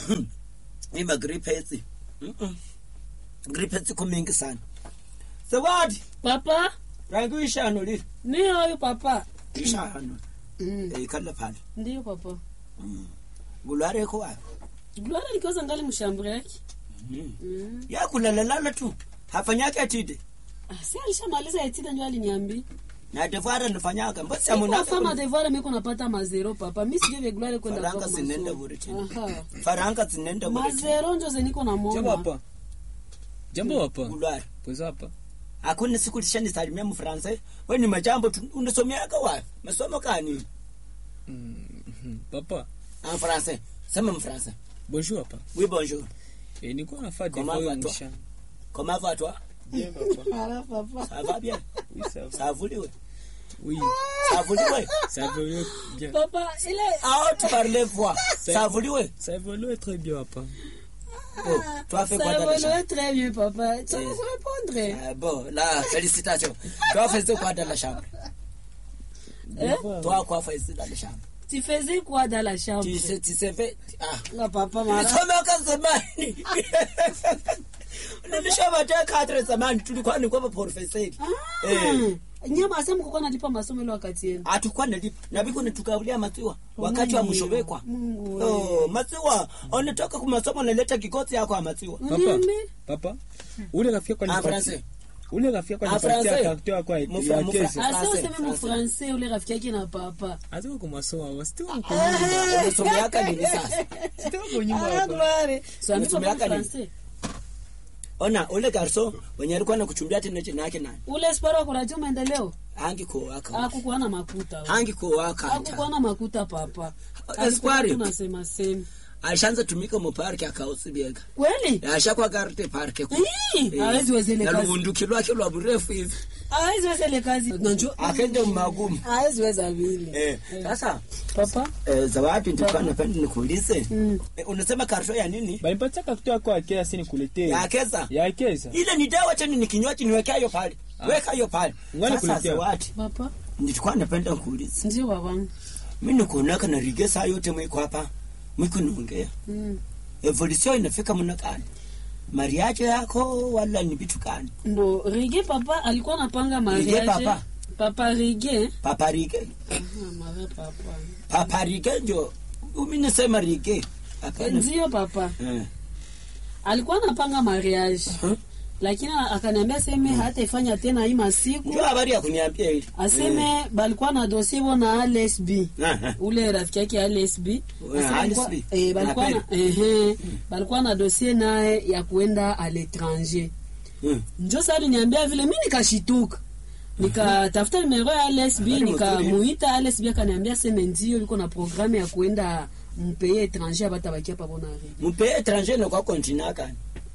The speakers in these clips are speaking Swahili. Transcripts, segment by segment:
ima gripets Mm-mm. gripets iko mingi sana zawadi papa rangi ishano lili ni huyu papa ishano mm. eh kala pale ndiyo papa gulware ko wapi gloria likiwaza ngali mshambure yake Mm. mm. ya kulalalala tu hafanyake atide Ah, si alishamaliza etida njo aliniambi na devoir anafanyaka mbona fama amunaka devoir miko napata mazero papa mi sijue vye gloria kwenda faranga kwa zinenda masomo. bure tena Aha. faranga zinenda bure tena mazero njo zeniko na jambo moma hapa jambo hapa gulware pweza hapa hakuna siku lishanisalimia mfransa we ni majambo tu- unasomeaka wapi masomo kani Mhm. papa en français sema mfransa bonjour hapa oui bonjour e, nilikuwa nafaa Comment devoir va-t-on? mchana comment va toi bien papa Ala, papa ça va bien oui ça va ça voulait oui ça voulait ça évolue bien papa ile ah tu parlais voix ça voulait ça évolue très bien papa oh toi fais quoi ça dans la chambre évolue très bien papa tu Eh. vas répondre ah, bon là félicitations toi faisais quoi dans la chambre Eh? toi quoi faisais dans la chambre tu faisais quoi dans la chambre tu sais tu sais fait ah la papa mara nilisomeka zamani nilisoma te kadre zamani tulikuwa ni kwa profesori eh nyama asema kukuwa nalipa masomo ile wakati yenu hatukuwa nalipa na biko nitukabulia maziwa wakati wa Mungu mshobekwa Mungu oh maziwa unatoka kwa masomo naleta kikosi yako ya maziwa papa Uniambi? papa ule rafiki yako en anipatia français ule rafiki yako En anipatia français? karto yako ya Mufra- ya mufra- kesa asa Français, useme mu français. français ule rafiki yake na papa aziko kumasomo hapa sitoka unasomeaka nini sasa sitoka kunyuma Ah, hapa gloire. So, ambi papa mu Unasomeaka nini? français ona ule garso wenye alikuwa nakuchumbia tena jina yake nani ule sparo wa kuradio maendeleo hangi kuwaka akukuwa na makuta hangi kuwaka akukuwa na makuta papa Espoir. tunasema sema alishaanza tumika mu park akausibiega kweli ashakwa garte park ku Ii, hawezi wezele na kazi lubunduki lwake lwa burefu hivi hawezi wezele kazi nanjo akende mumagumu hawezi weza vile eh sasa papa eh, zawadi nilikuwa napenda nikuulize Mm. eh, unasema karto ya nini banipatia karto yako ya kesa nikuletee ya keza ya kesa ile ni dawa tena ni kinywaji niwekea hiyo pale weka hiyo pale Ngwani sasa kuletea. zawadi papa nilikuwa napenda kuuliza ndio babangu mimi nikuonaka na rige saa yote mwiko hapa mwiko naongea Mm. evolution inafika mna gani mariaje yako wala ni vitu gani ndo rige papa alikuwa anapanga mariage papa. papa rige papa rige Ah, mare papa papa rige njo mimi nasema rige hapana ndio papa eh alikuwa anapanga mariage Hmm? lakini akaniambia seme hataifanya tena hii masiku ndio habari ya kuniambia hili aseme balikuwa na dosie bo na alsb Eh, eh. ule rafiki yake alsb Aseme ALSB. balikuwa- eh, balikuwa na- ehe, balikuwa na dosie naye ya kuenda a l'étranger Mm. njo sa aliniambia vile mi nikashituka nikatafuta nimero ya lsb Habari nikamuita lsb akaniambia seme ndio liko na programme ya kuenda mpeye étranger abatabakia pabona mpe étranger na kwa continent gani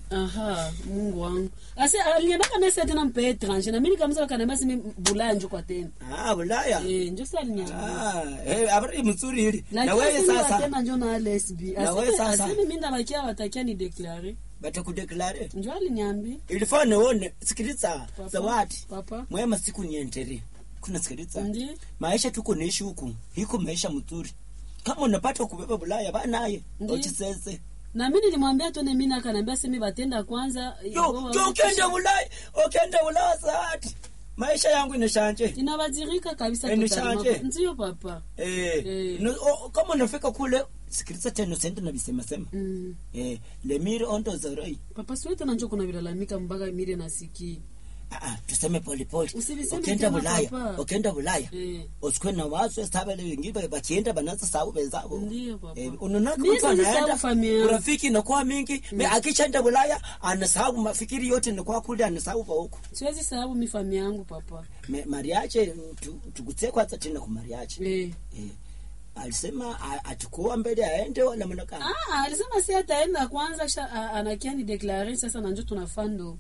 aha mungu wangu asi aliniambia mesa tena mpeye étranger na mi nikamza akaniambia seme bulaya njo kwa tena ah ulaya Eh, njo sa aliniambia ah eh habari mzuri hili na lakini wewe sasa sasa tena njo na lsb Na wewe sasa? aseme mi ndabakia watakia ni deklare batakudeklare njo aliniambia ilifaa nione sikiliza Papa. zawadi papa mwema siku niendelee kuna sikiliza ndi maisha tuko niishi huku hiko maisha mzuri kama unapata kubeba bulaya banaye Ndiyo. ochisese na mi nilimwambia tone mi nakanaambia seme batenda kwanza yo yo ukenda bulaya ukenda bulaya zaati maisha yangu inashanje inabadirika kabisa Eh, ni totalement. shanje. ndio papa eh, Eh. no, o, kama unafika kule sikiliza tena usende na visema sema mm. eh, lemiri ondo zoroi papa siwe tena njo kuna vilalamika mpaka mire nasikii Ah, ah, tuseme polepole Usiviseme ukenda tena, bulaya papa. ukenda bulaya eh. usikwe na wazo estabele wengine bakienda banaza sabu bezabo ndio papa Eh, unaona Mimi kama mtu sisahau anaenda familia yangu. urafiki inakuwa mingi me akishaenda Bulaya anasahau mafikiri yote inakuwa kule anasahau pa huko siwezi sababu mi fami yangu papa Me- mariache tu- tugusie kwanza tena kwa mariache eh. eh, alisema a- atakuwa mbele aende wala mnaka ah, alisema si ataenda kwanza kisha a- anakia ni deklare sasa nanjo tunafando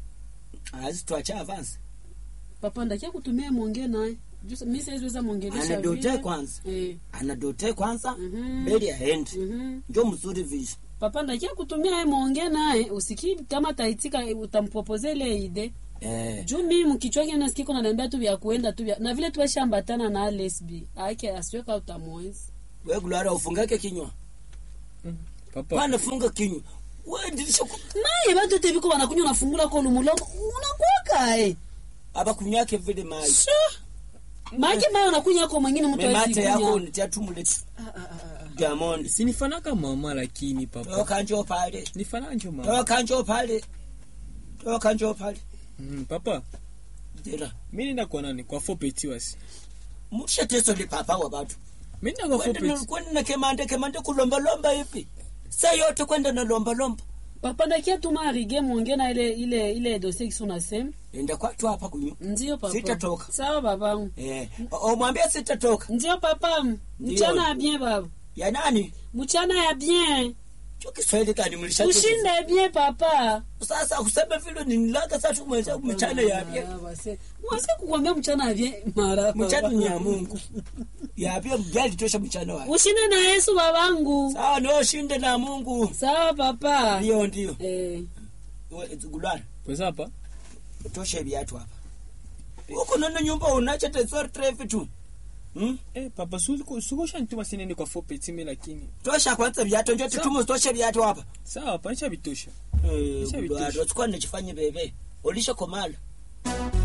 azi tuache avance papa ndakia kutumia mwongee naye Juu mi siweziweza mwongelesha anadote vile. kwanza eh. anadote kwanza Mhm. mbele aende mhm. njo mzuri visho papa ndakia kutumia ye mwongee naye usikii kama taitika utampropose ile ide eh, juu mimi mkichwa kile nasikia kuna niambia tu vya kuenda tu vya na vile tuweshambatana na lesbi ake asiweka utamwezi we kulala ufungake kinywa Papa. Bwana funga kinywa. Wewe ndilisha ku- naye batote biko banakunywa nafungula ko lumulomo unakwaka eh aba kunywake vile maji. maji mayo unakunywa ko mwingine mtu hawezi Memate yako kunywa unitia tumule. Diamond. sinifanaka mama lakini papa Toka njoo pale. nifanaka njo mama Toka njoo pale. Toka njoo pale. mm, papa Dira. mi nenda kwa nani kwa fopeti wasi Musha teso li papa wa watu. mi nenda kwa Kwenda fopeti na- kwenda na kemande kemande kulomba lomba hivi. Saa yote kwenda na lomba lomba. papa ndakia tuma arige mwonge na ile ile ile dossier kisu nasema Enda kwatu hapa kunyu. ndio papa Sitatoka. sawa babangu Eh, o- omwambie sitatoka. ndio papa mchana ya bien baba Ya nani? mchana ya bien Cho Kiswahili gani mlisha? ushinde bien papa Sasa kusema vile nilaka sasa tumweza mchana yapye. mwase kukwambia mchana ya bien mara Mchana ni ya baba. Mungu. Yapye mjali tosha mchana wa. ushinde na yesu babangu Sawa ndio shinde na Mungu. sawa papa Ndio ndio. eh. We- Gulwana. pesa hapa Tosha viatu hapa. Huko nana nyumba unacha tesor trefi tu. Hmm? eh, papa sukosha nituma sinende kwa fopeti mi lakini Tosha kwanza viatu ndio tutumu tosha viatu hapa. sawa hapa nisha vitosha Eh, Nisha Gulwana, vitosha. usikwa nachifanye bebe. Ulisha komala.